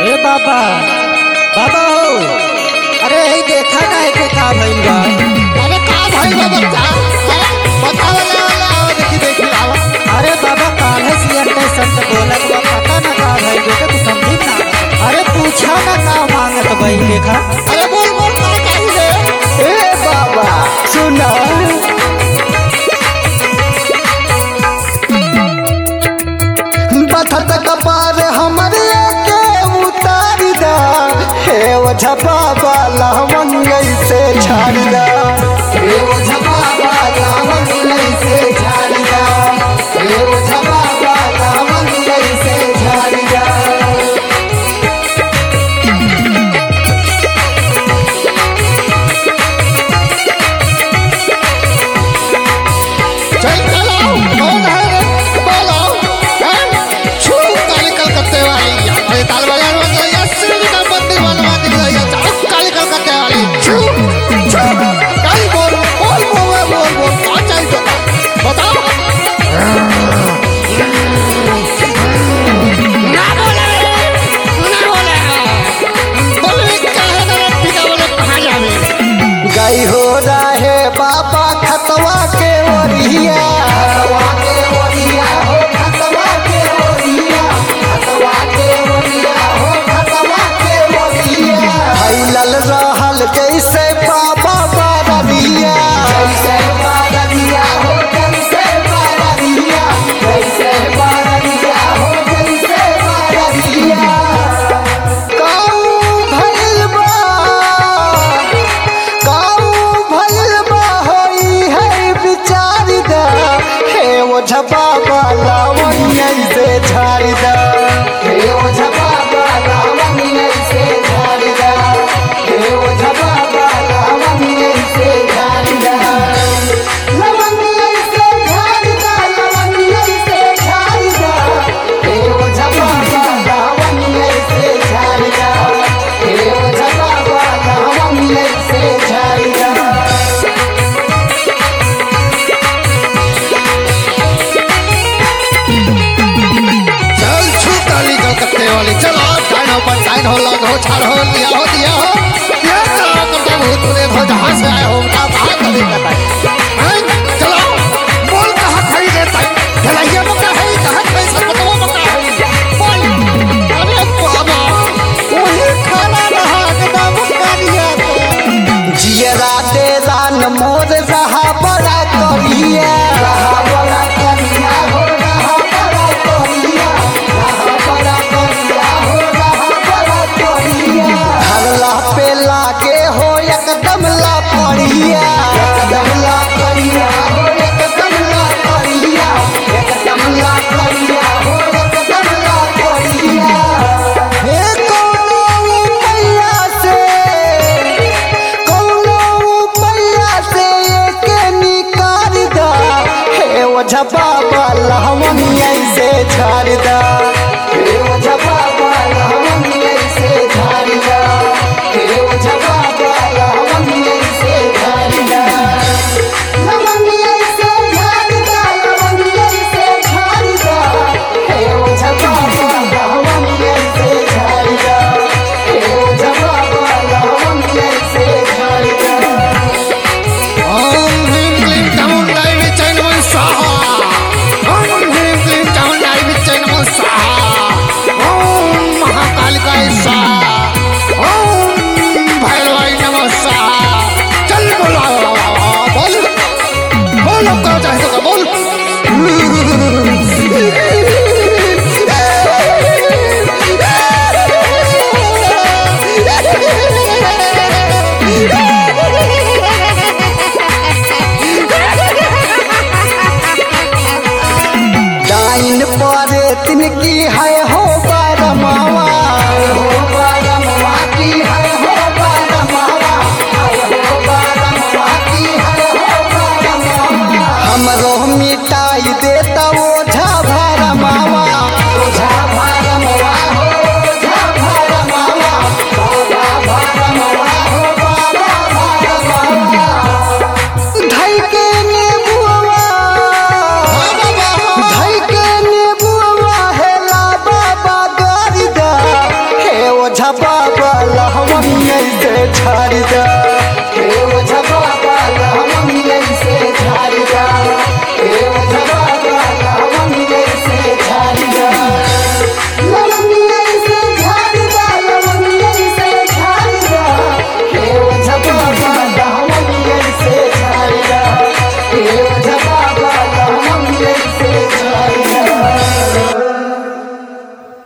ए बाबा बाबा हो अरे यही देखा ना है के का भइल बा अरे का भाई बा बच्चा अरे बताओ ले ले आओ देखी देखी आओ अरे बाबा काहे से स्टेशन पे बोलत बा पता ना का भइल बेटा तू समझी ना अरे पूछा ना का मांगत बई देखा अरे बोल बोल का चाहिए ए बाबा सुना बथत कपार हमरे के उतार दा हे ओझा बाबा लावन से छाड़ दा हे ओझा बाबा लावन से छाड़ दा हे ओझा बाबा लावन से छाड़ दा चल चलो कौन है रे बोलो हैं छू काली कलकत्ते वाली अरे ताल बाजार में गई है श्री का मंदिर बनवा दी गई है चलो काली कलकत्ते वाली छू छू काली बोल बोल बोल बोल बोल कौन चाहिए तो बताओ ना बोले ना बोले बोले क्या है ना पिता बोले कहाँ जावे गई हो रहे बाबा खतवा के ओरिया खतवा के ओरिया हो खतवा के ओरिया खतवा के ओरिया हो खतवा के ओरिया फैलल रहल जैसे बाबा बारदिया जैसे बारदिया हो जैसे बारदिया जैसे बारदिया हो जैसे बारदिया काऊ भइल बा काऊ भइल बा होई है विचार दा हे ओ झपा लावण्य से झाड़ दा हे ओ झपा लावण्य से झाड़ दा हे ओ झपा लावण्य से झाड़ दा लावण्य से झाड़ दा लावण्य से झाड़ दा हे ओ झपा लावण्य से झाड़ दा हे ओ झपा लावण्य से झाड़ दा चल छू काली कलकत्ते वाली चलो टाइम हो पर टाइम हो लग हो छाड़ हो लिया हो दिया हो ये चलो करके भूत प्रेत हो जहाँ से आए हो उनका बाहर कर देता है हैं? चलो बोल कहाँ खरीदे तक भलाइया मका है कहाँ पैसा बताओ मका है बोल अरे बाबा वही खाना रहा एकदम करिया तो जियरा दे दान मोर रहा बड़ा करिया रहा बड़ा करिया हो रहा बड़ा करिया रहा बड़ा करिया हो रहा बड़ा करिया हल्ला पे लागे हो एकदम ला पड़िया एकदम ला पड़िया झाड़ दा